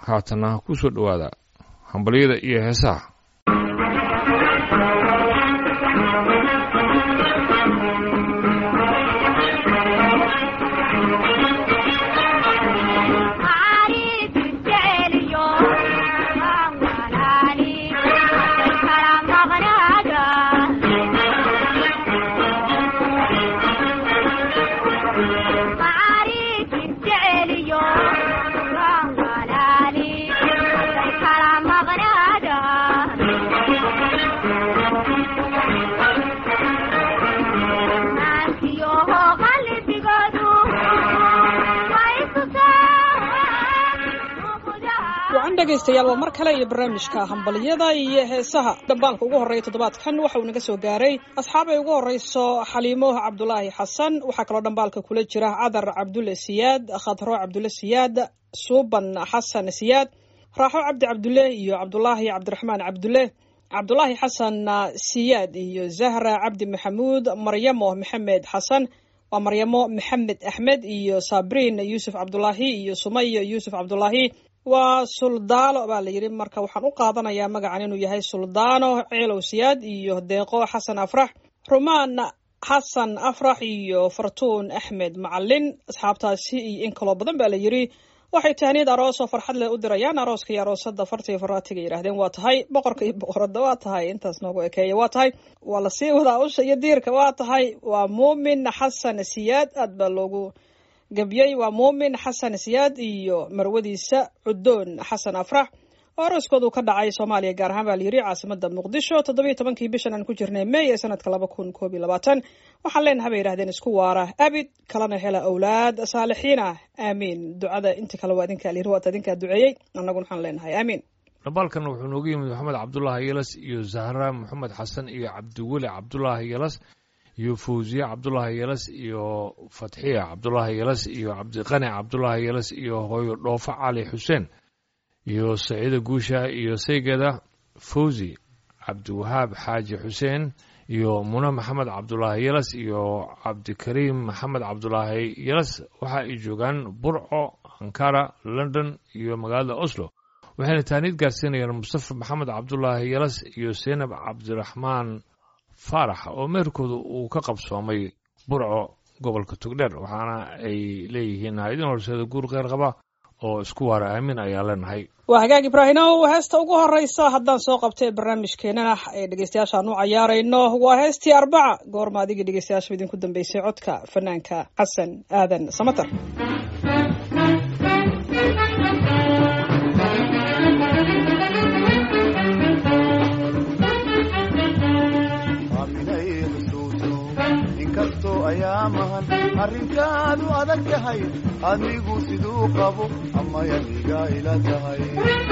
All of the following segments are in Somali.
haatana ku soo dhowaada hambalyada iyo heesaha dhegaystayaal waa mar kale iyo barnaamijka hambalyada iyo heesaha dhambaalka ugu horreeya toddobaadkan waxa uu naga soo gaaray asxaabay ugu horreyso xaliimo cabdulaahi xasan waxaa kaloo dhambaalka kula jira cadar cabdulle siyaad khadro cabdulle siyaad suuban xasan siyaad raaxo cabdi cabdulle iyo cabdulaahi cabdiraxmaan cabdulle cabdulaahi xasan siyaad iyo zahra cabdi maxamuud maryamo maxamed xasan waa maryamo maxamed axmed iyo sabriin yuusuf cabdulaahi iyo sumayo yuusuf cabdulaahi waa suldaano baa la yidhi marka waxaan u qaadanayaa magacan inuu yahay suldaano ceelow siyaad iyo deeqo xasan afrax rumaan xasan afrax iyo fartuun axmed macalin asxaabtaasi iyo in kaloo badan baa la yidhi waxay tahniyad aroos oo farxad leh u dirayaan arooska iyo aroosada farta iyo faraatiga yidhahdeen waa tahay boqorka iyo boqorada waa tahay intaas noogu ekeeya waa tahay waa lasii wadaa usha iyo diirka waa tahay waa muumin xasan siyaad aad baa loogu gabyey waa muumin xasan siyaad iyo marwadiisa cudoon xasan afrax oo arooskoodu ka dhacay soomaaliya gaar ahaan baa la yidhi caasimada muqdisho toddobiyo tobankii bishan aan ku jirnay may ee sanadka laba kun koob iyo labaatan waxaan leenahay bay yidhahdeen isku waara abid kalena hela awlaad saalixiin ah aamiin ducada inta kale waa idinkaa layiri waata idinkaa duceeyey annaguna waxaan leenahay aamiin dhambaalkan wuxuu noogu yimid maxamed cabdulaahi yelas iyo zahra maxamed xasan iyo cabdiweli cabdulaahi yelas iyo fawziye cabdulaahi yelas iyo fatxiya cabdulaahi yelas iyo cabdiqani cabdulaahi yelas iyo hooyo dhoofo cali xuseen iyo saciida guusha iyo saygeda fawzi cabdiwahaab xaaji xuseen iyo mune maxamed cabdulaahi yelas iyo cabdikariim maxamed cabdulaahi yelas waxa ay joogaan burco ankara london iyo magaalada oslo waxayna taaniid gaarsiinayaan mustafa maxamed cabdulaahi yelas iyo seynab cabdiraxmaan faarax oo meerkooda uu ka qabsoomay burco gobolka togdheer waxaana ay leeyihiin haydin horseeda guur kheyr qaba oo isku waara aamin ayaa leenahay waa hagaag ibraahimow heesta ugu horreysa haddaan soo qabtay barnaamijkeenana ee dhegeystayaashaan u cayaarayno waa heestii arbaca goorma adigii dhegeystayaasha idinku dambeysay codka fanaanka xasan aadan samatar ayaamahan arrinkaadu adag tahay adigu siduu qabo ama yaniga ila tahay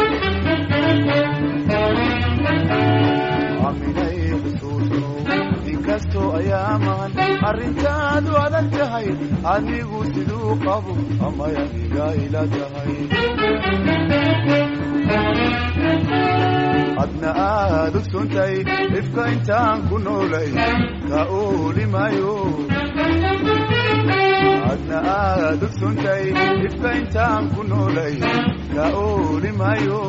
aminay xusuuso inkastoo ayaamahan arrinkaadu adag tahay adigu siduu qabo ama yaniga ila tahay adna aad ogsontay dhibka intaan ku noolay ka oolimayo adna aad ogsontay dhibka intaan ku noolay ka oolimayo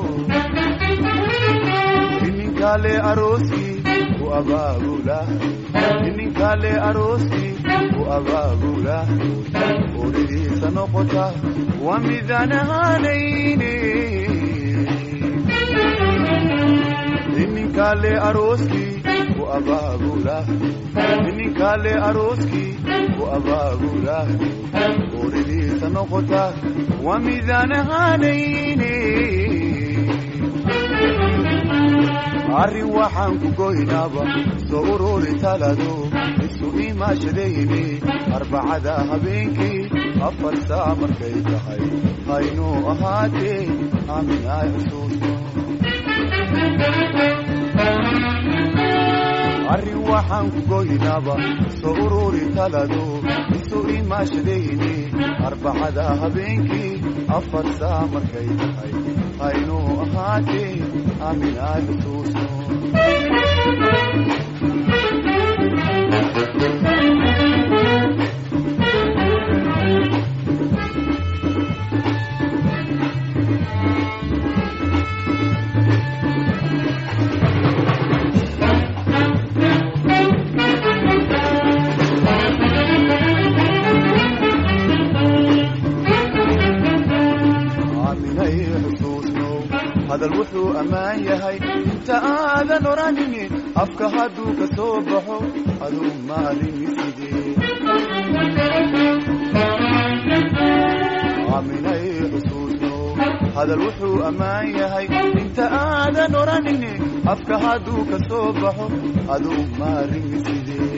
ininkale arooskii ku abaabula ininkale arooskii ku abaabula oridiisa noqota waa midaan ahaanayne ininkale arooskii ku abaabula ininkale arooskii ku abaabula oridiisa noqota waa midaan ahaanayne arrin waxaan ku goynaaba soo ururi talado isu imaashadayne arbacada habeenkii afar saa markay tahay haynuu ahaatee aaminay xusuusto arrin waxaan ku goynaaba soo ururi talado isu imaashadayne arbacada habeenkii afar saa markay tahay haynuu ahaatee aaminay xusuusto aaminay xusuusnow hadal wuxuu ammaan yahay inta aadan odhanini afka hadduu ka soo baxo aduu maalimi sidee aaminay xusuusnow hadal wuxuu ammaan yahay inta aadan odhanini afka hadduu ka soo baxo aduu maalimi sidee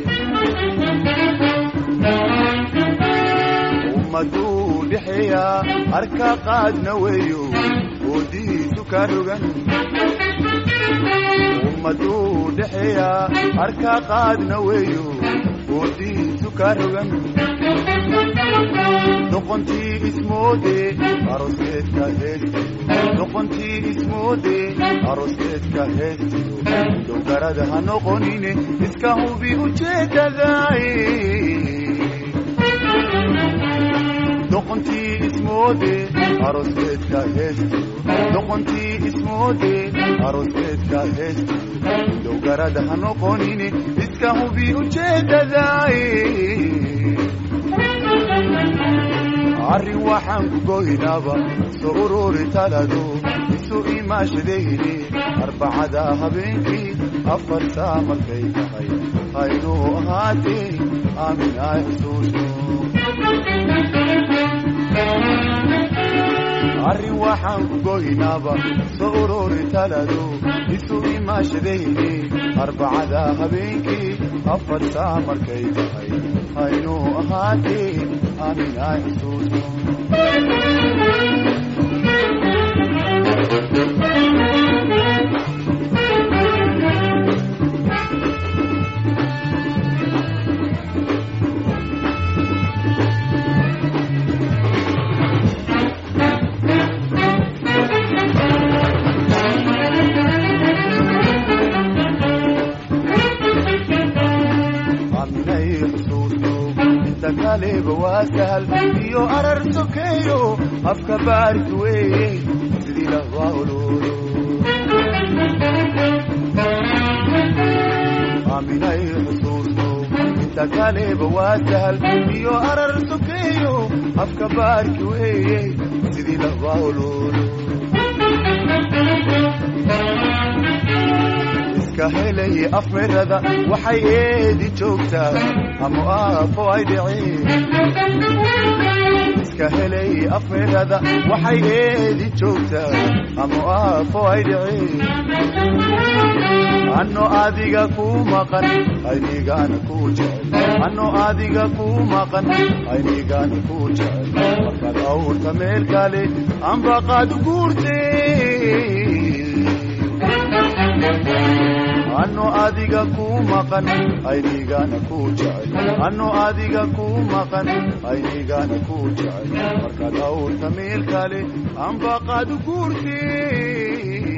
ummaduu dhexeeyaa arka qaadna weeyo oodihiisu ka rogan ummaduu dhexeeyaa arka qaadna weeyo oodihiisu ka rogan doqontii ismoode aroskeedka heestiyo doqontii ismoode aroskeedka heestiyo dowgarada ha noqonine iska hubi ujeedadaay doqontii ismoode aroskeedka heestiyo doqontii ismoode aroskeedka heestiyo dowgarada ha noqonine iska hubi ujeedadaay arrin waxaan ku goynaaba soo ururi talado isu imaashadayni arbacada habeenkii afar saa markay tahay haynuu ahaatee aamin ay xusuusno arrin waxaan ku goynaaba soo ururi talado isu imaashadayni arbacada habeenkii afar saa markay tahay haynuu ahaatee aamin ay xusuusno aaminay xusuusno inta kaleba waa sahal iyo arar sokeeyo afka baarki weeye sidii lahwaa ololo aaminay xusuusno inta kaleba waa sahal iyo arar sokeeyo afka baarki weeye sidii lahwaa ololo iska helay afmirada waxay eedi joogtaa ama aafo ay dhiceen iska helay afmirada waxay eedi joogtaa ama aafo ay dhiceen anno adiga ku maqan aynigana ku jecel anno adiga ku maqan aynigana ku jecel markaad awrta meel kale ambaqaad guurtee anno adiga ku maqan aynigana ku jecel anno adiga ku maqan aynigana ku jecel markaad awrta meel kale ambaqaad guurtee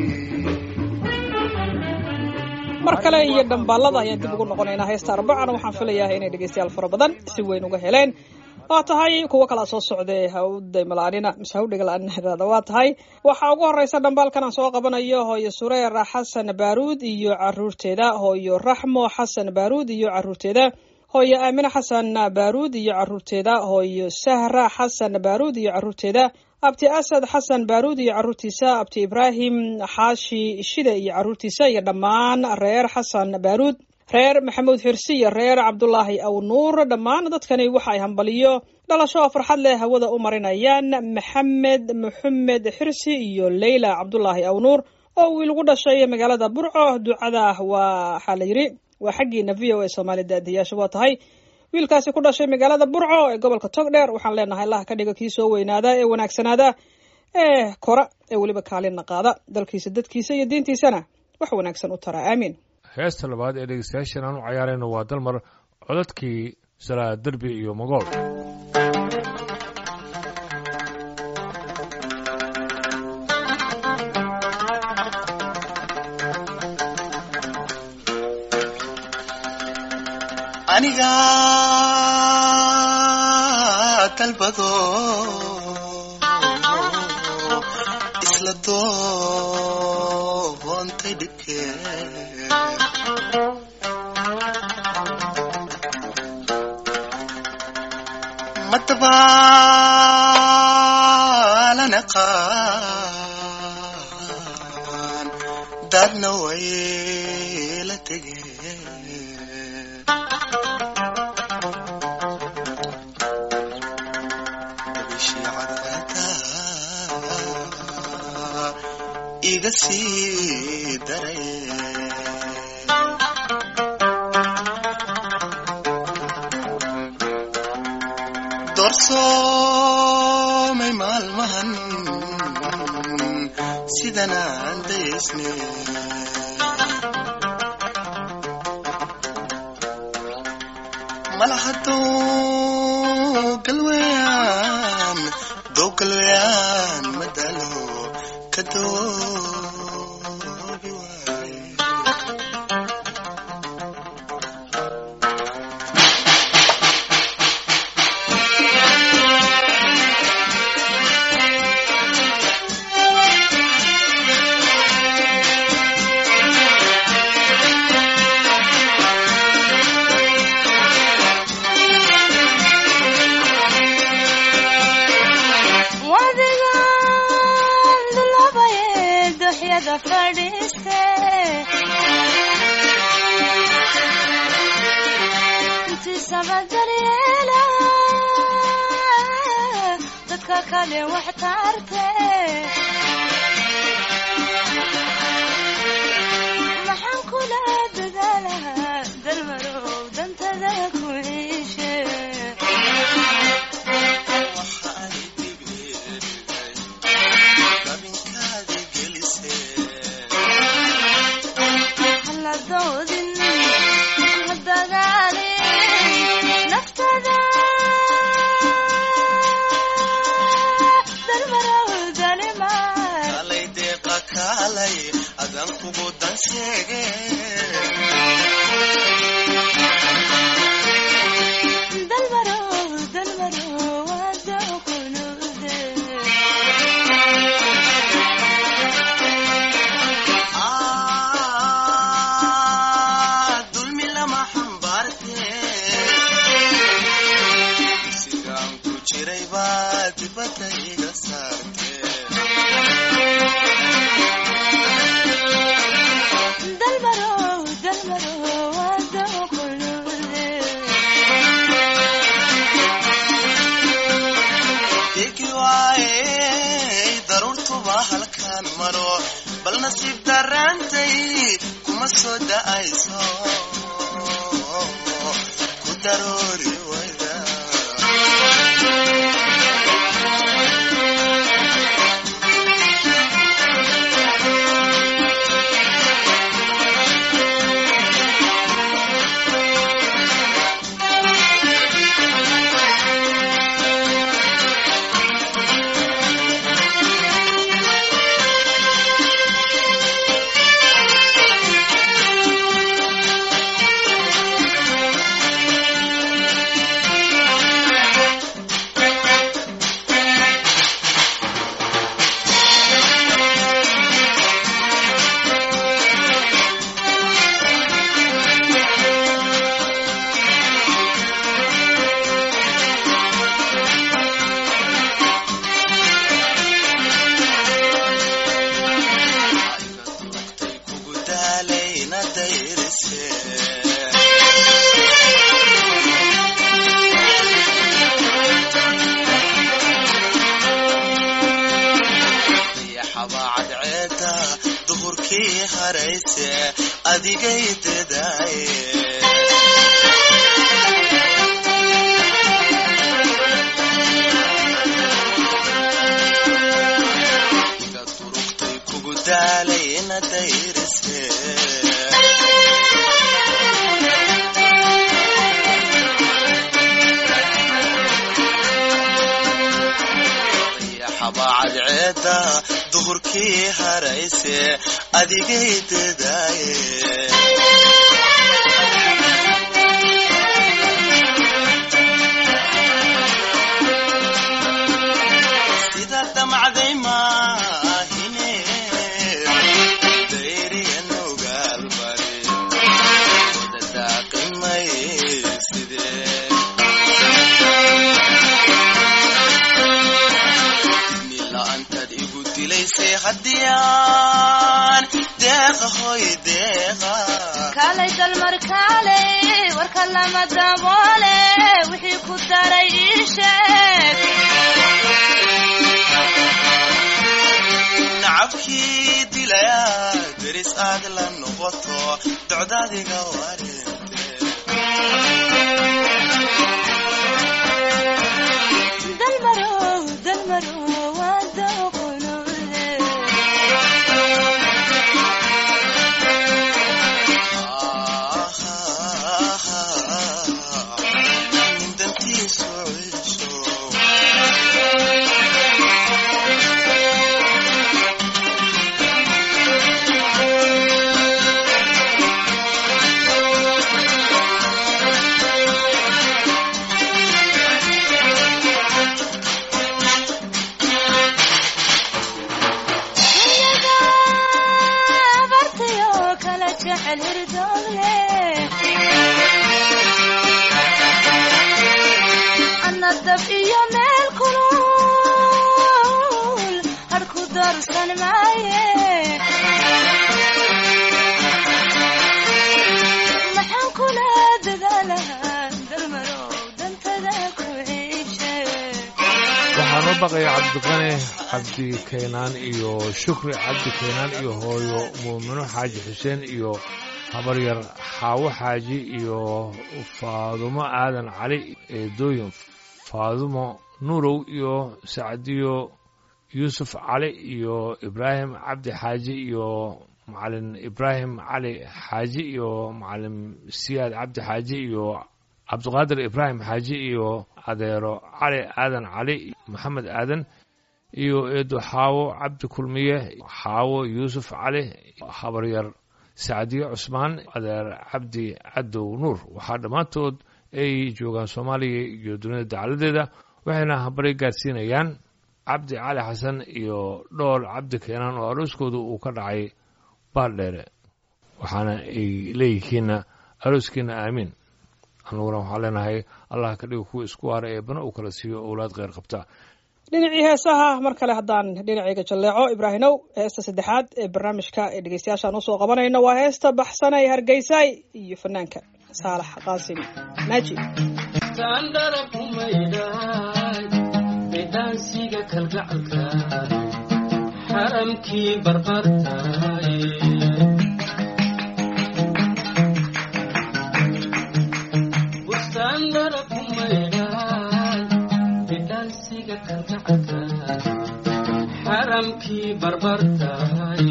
mar kale iyo dhambaalada ayaan dib ugu noqonaynaa heesta arbacana waxaan filayaa inay dhegeystayaal fara badan si weyn uga heleen waa tahay kuwo kalaa soo socday hawdaymala'aanina mise hawdhigala'aanada waa tahay waxaa ugu horeysa dhambaalkan aan soo qabanayo hooyo sureer xasan baaruud iyo caruurteeda hooyo raxmo xasan baaruud iyo caruurteeda hooyo aamine xasan baaruud iyo caruurteeda hooyo sahra xasan baaruud iyo caruurteeda abti asad xasan baaruud iyo caruurtiisa abti ibraahim xaashi shide iyo caruurtiisa iyo dhammaan reer xasan baaruud reer maxamuud xirsi iyo reer cabdulaahi aw nuur dhammaan dadkani waxa ay hambaliyo dhalasho oo farxad leh hawada u marinayaan maxamed maxamed xirsi iyo leyla cabdulaahi aw nuur oo wiil ugu dhashay magaalada burco ducada waa waxaa la yidhi waa xaggiina v o a soomaali daadiyaasha waa tahay wiilkaasi ku dhashay magaalada burco ee gobolka togdheer waxaan leenahay allah ka dhiga kii soo weynaada ee wanaagsanaada ee kora ee weliba kaalina qaada dalkiisa dadkiisa iyo diintiisana wax wanaagsan u tara aamiin heesta labaad ee dhegeystayaashan aan u cayaarayno waa dalmar codadkii salaa derbi iyo mogool aniga dalbado isla doontay dhibkee madabaalana qaan dadna way la tegeen iga sii daray doorsoomay maalmahan sidan aan daysne malahadoo galweyaan doo galweyaan madalo ka doobi waaye wadigan dulabaye duxyada fadhiiste intiisaba daryeela dadka kale wax taarte maxaan kula dadaalaha dalmarow dantada ku iishe waxaay dhibirgay dabinkaadi gelisee haladoodin hadagaalin naftada dalmarawdalimaan kalay deeqa kaalay adan kugu dan sheege dalmarow dalmarow wadakunude Ah, dulmi lama xambaarte sigaan ku jiray baa dibadda iga saarte dalmarow dalmarow wadakunude degi waayey daruurtuba halkaan maro bal nasiib daraantay kuma soo da'ayso ku daroori wayda Ay kugu daalayna dayrise yaxabaa cadceeda duhurkii harayse adigay dadaaye iga durugtay kugu daalayna dayrise yaxabaa cadceeda duhurkii harayse adigay dadaaye sida damacday maahine daysay haddiyaan deeqa hoy deeqa kaalay dalmar kaalay warka lama daboole wixii ku daray ii sheeg nacabkii dilaya deris aad la noqoto docdaadiga wareente dalmarow dalmarow waa dooqonuude nin dantiisu cisho dunyaga abartayo kala jecel hirdoogle ana dab iyo meel kulul harku doorsan maaye maxaan kula dadaalahaa dalmarow dantada ku ciishe waxaan u baqaya cabdiqane cabdi kaynaan iyo shukri cabdi kaynaan iyo hooyo muumino xaaji xuseen iyo habaryar xaawo xaaji iyo faadumo aadan cali eedooyin faadumo nuurow iyo sacdiyo yuusuf cali iyo ibraahim cabdi xaaji iyo macalin ibraahim cali xaaji iyo macalin siyaad cabdi xaaji iyo cabdiqaadir ibraahim xaaji iyo adeero cali aadan cali maxamed aadan iyo eedo xaawo cabdi kulmiye xaawo yuusuf cali habaryar sacdiye cusmaan adeer cabdi cadow nuur waxaa dhammaantood ay joogaan soomaaliya iyo dunida dacaladeeda waxayna habari gaadsiinayaan cabdi cali xasan iyo dhool cabdi keenaan oo arooskooda uu ka dhacay baaldheere waxaana ay leeyihiinna arooskiina aamiin anuguna waxaan leenahay allah ka dhigo kuwa isku waara ee bana uu kala siiyo owlaad kheyr qabta dhinacii heesaha mar kale haddaan dhinacayga jalleeco ibraahinow heesta saddexaad ee barnaamijka ee dhegeystayaashaan usoo qabanayno waa heesta baxsanay hargeysay iyo fanaanka saalax qaasim naaji taandhara kumaydhaay bidhaansiga kalgacalka xaramkii barbartaay bustaandhara kumaydhaay bidhaansiga kalgacalka xaramkii barbartaay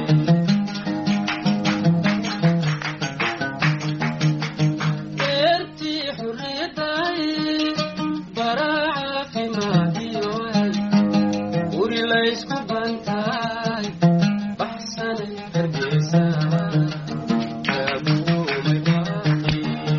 beertii xurriyaddaay baraa caafimaadiyoay guri laysku bantaay baxsanay hargeysa kaabuumay baaqi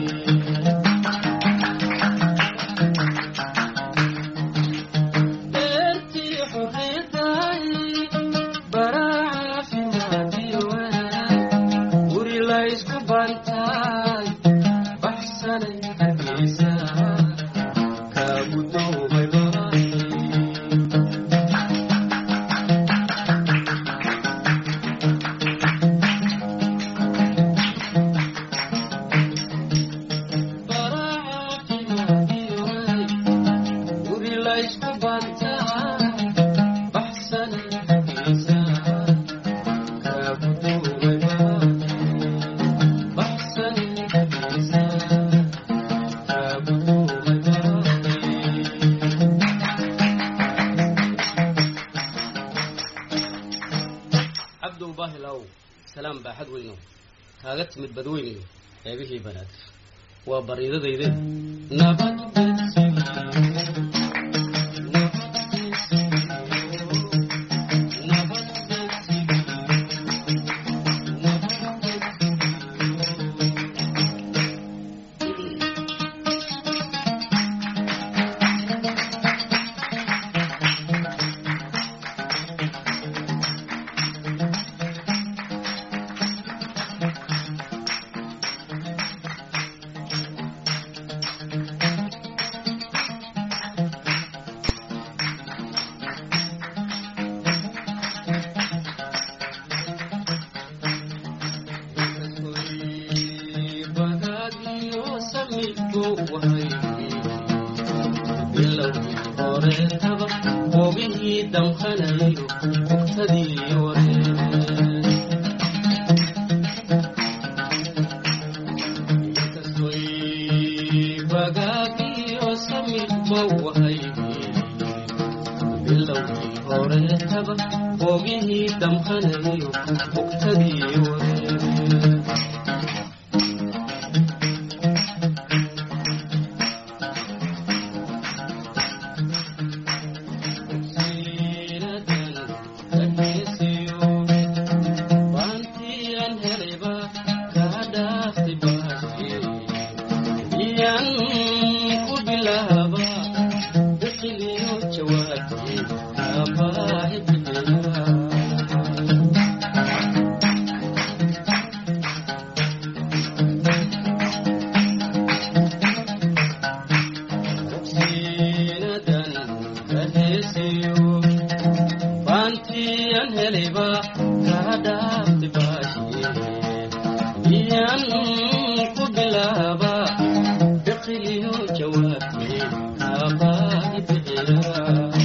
beertii xurriyaddaay baraa caafimaadiyoay guri laysku bantaay baxsanay hargeysa kaabudoomay baaqi cabdow baahilow salaam baaxad weyno kaaga timid badweynayo qeybihii banaadir waa bariidadayde nabad damqanayo bugtadii wareere Bantiyan heleba kadafti baashiye iyan ku bilaaba biqiliyo jawaabte aabbahi bixiya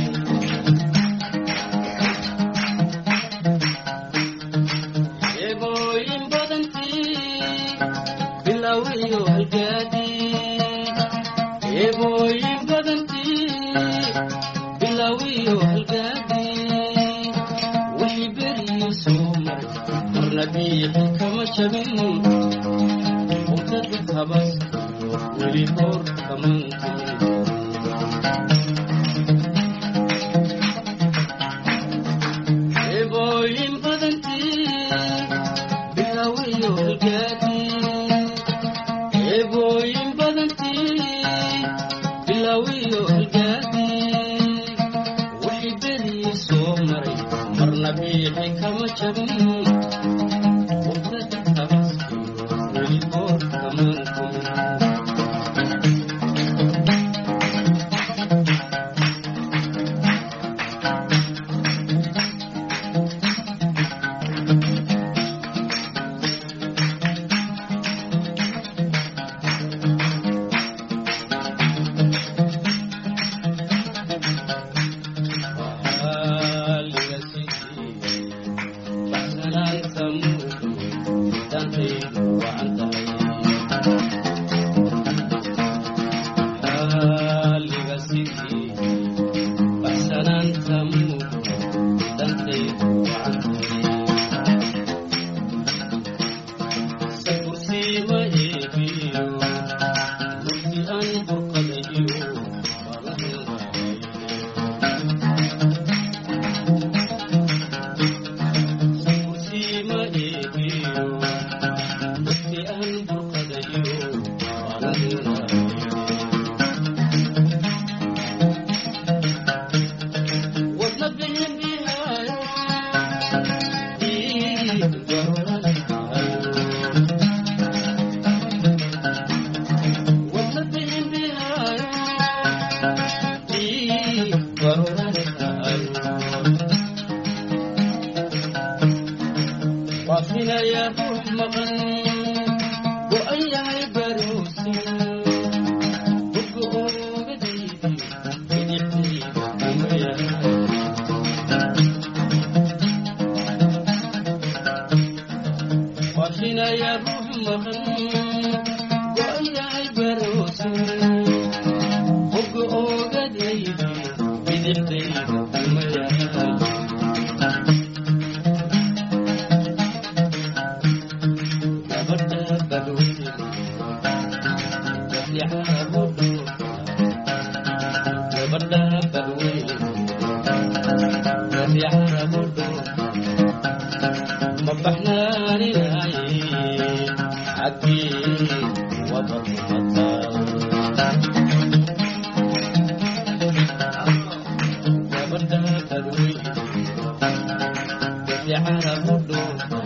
eebooyin badantii bilawiyo halgaadii eebooyin badantii bilawiyo halgaadii wixii beriyo soo maray marna biixi kama jabin umdada habas weli hor kamantin eebooyin badantii bilawiyo halgaadii eebooyin badantii bilawiyo halgaadii wixii beriyo soo maray marna biixi kama jabin umdada habas weli hor kamantin waafinaya ruux maqan go-an yahay baroose buga oogadaydi bidixdayda kuma yahay waafinaya ruux maqan go-an yahay baroose buga oogadaydi bidixdayda kuma yahay gabadha badweyne gabdhaha budhu gabadha badweyne gabdhaha budhu ma baxnaaninaye xaggii wabadmata gabadha badweyne gabdhaha budhu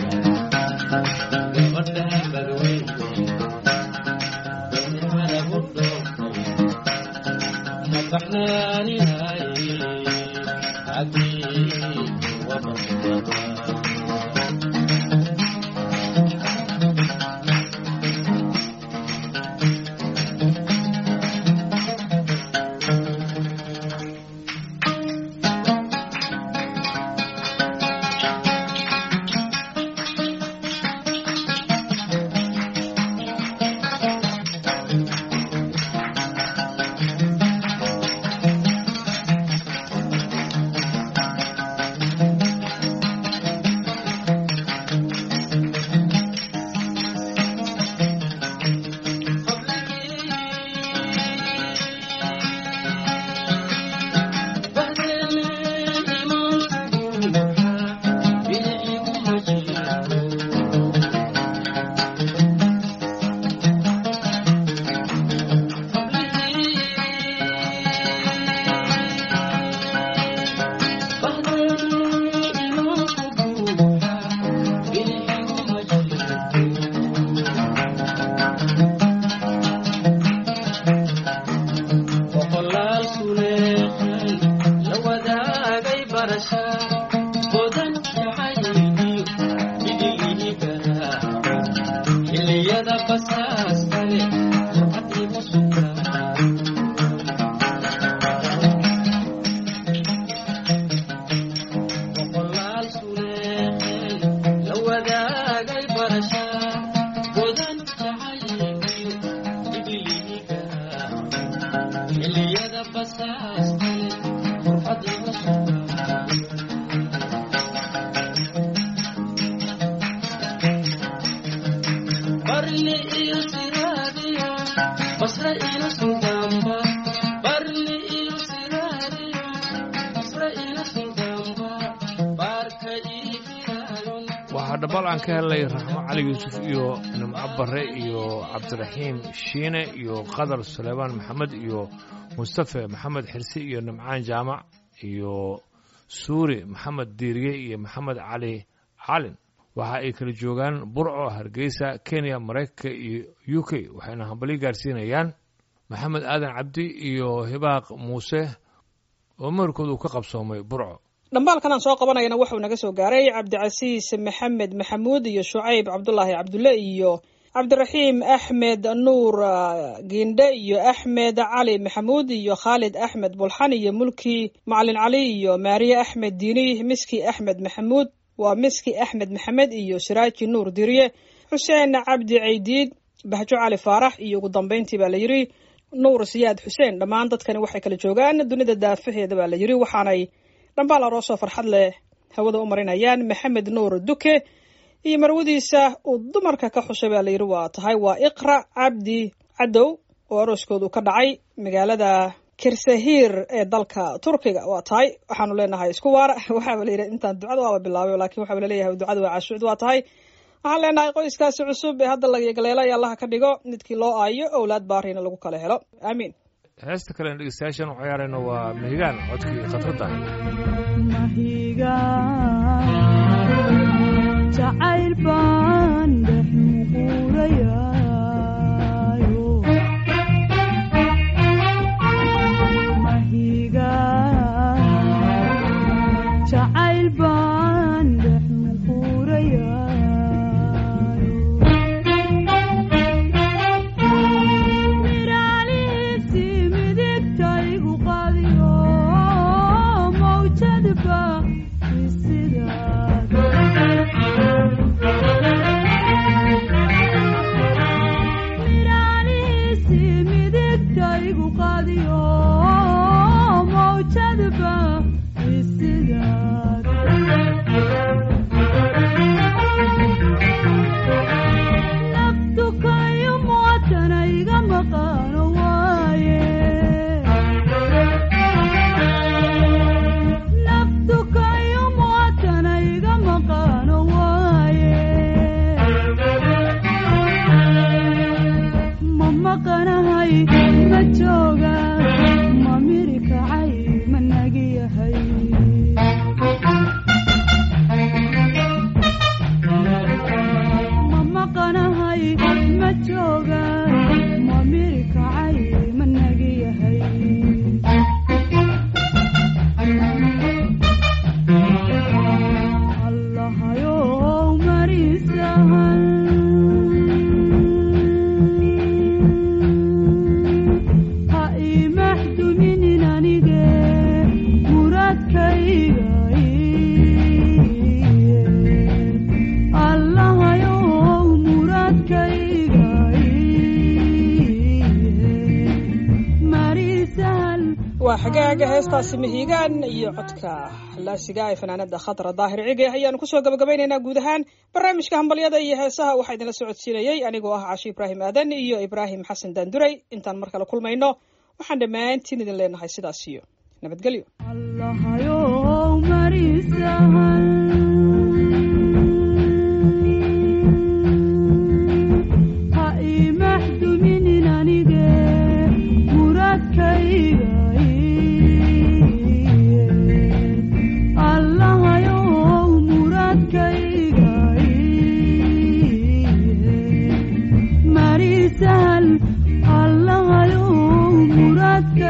gabadha badweyne gabdhaha budhu ma baxnaaninaye xaggii wabadmata barni iyo siraadiyo basre ina suldaanba barni iyo siraadiyo basre ina suldaanba baarka ii firaayon waxaa dhabaal aan ka helnay raxmo cali yuusuf iyo nimco barre iyo cabdiraxiim shiine iyo qadar suleymaan maxamed iyo mustafe maxamed xirsi iyo nimcaan jaamac iyo suuri maxamed diiriye iyo maxamed cali calin waxa ay kala joogaan burco hargeysa kenya maraykanka iyo u k waxayna hambalyo gaarsiinayaan maxamed aadan cabdi iyo hibaaq muuse oo meherkooda uu ka qabsoomay burco dhambaalkan aan soo qabanayana wuxuu naga soo gaaray cabdicasiis maxamed maxamuud iyo shucayb cabdulaahi cabdulle iyo cabdiraxiim axmed nuur ah, giindhe iyo axmed cali maxamuud iyo khaalid axmed bulxan iyo mulki macalin cali iyo maariye axmed diini miski axmed maxamuud waa miski axmed maxamed iyo siraaji nuur diriye xuseen cabdi caydiid bahjo cali faarax iyo ugu dambeyntii baa la yidhi nuur siyaad xuseen dhammaan dadkani waxay kala joogaan dunida daafaheeda baa la yidhi waxaanay dhambaal aroosoo farxad leh hawada u marinayaan maxamed nuur duke iyo marwadiisa uu dumarka ka xushay baa layidhi waa tahay waa iqra cabdi cadow oo arooskoodu ka dhacay magaalada kirsahir ee dalka turkiga waa tahay waxaanu leenahay isku waara waxaaba layidhi intaan ducada waaba bilaabay laakiin waxaaba laleeyahay ducada waa cashuucd waa tahay waxaan leenahay qoyskaasi cusub ee hadda lagagaleelay allaha ka dhigo midkii loo aayo owlaad baarina lagu kala helo aamiin heesta kale aan dhegeystayaashan u ciyaarayno waa mihigaan codkii khadradda jacayl baan dhex muquurayaayo mahiga jacayl baan dhex muquurayaayo miraalisi midigtaygu qadiyo mawjadba isidaada miraalisi midigtaygu qadiyo mawjadba isidaada naftukayo muwatana iga maqaano waaye naftukayo muwatana iga maqaano waaye ma maqanahay ma jooga ma miri kacay ma nagi yahay ma maqanahay ma jooga ma miri kacay ma nagi yahay allahayow marisahan ha ii maxduminin anige muradkayga iye allahayow muradkayga iye marisahan waa xagaaga heestaasi mihigaan iyo codka laasiga ee fanaanada khadra daahir cige ayaanu kusoo gabagabaynaynaa guud ahaan barnaamijka hambalyada iyo heesaha waxaa idinla socodsiinayey anigoo ah cashi ibraahim aadan iyo ibraahim xasan daanduray intaan mar kale kulmayno waxaan dhammaantiin idin leenahay sidaas iyo nabadgelyo allahayow marisahan ha ii maxduminin anige muradkayga iye allahayow muradkayga iye marisahal allahayow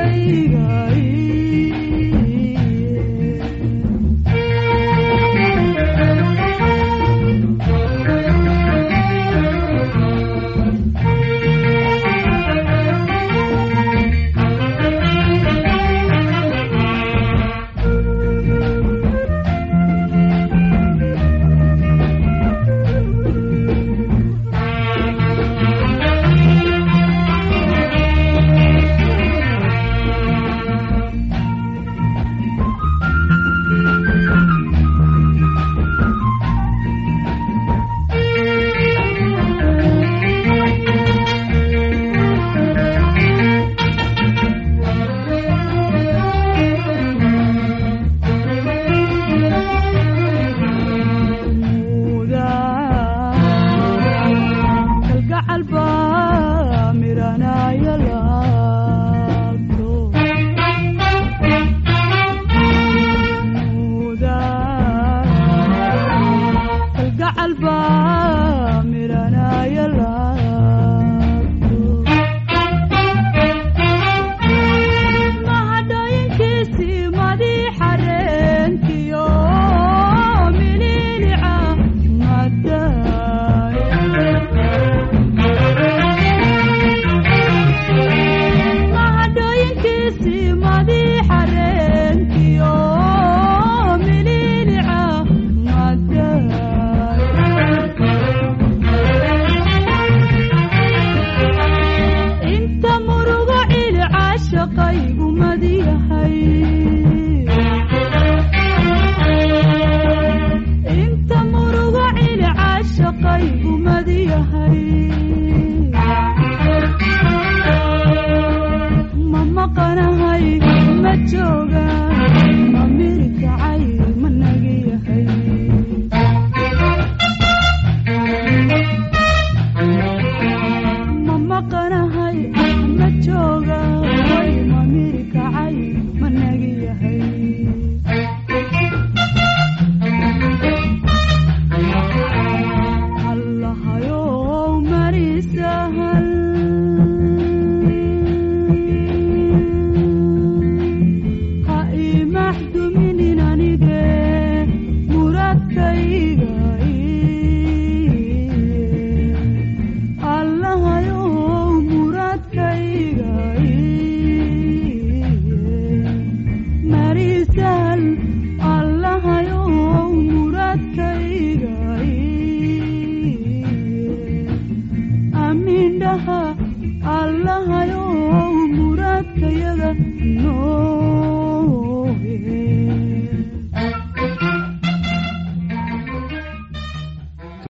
muradkayga iye gacalba miranaya laabto mahadhooyinkiisii madiixa reenkiyo mililica mahadhooyinkiisii madiixa reenkiyo mililica inta murugo cili caashaqaygu madiyahay inta murugo cili caashaqaygu madiyahay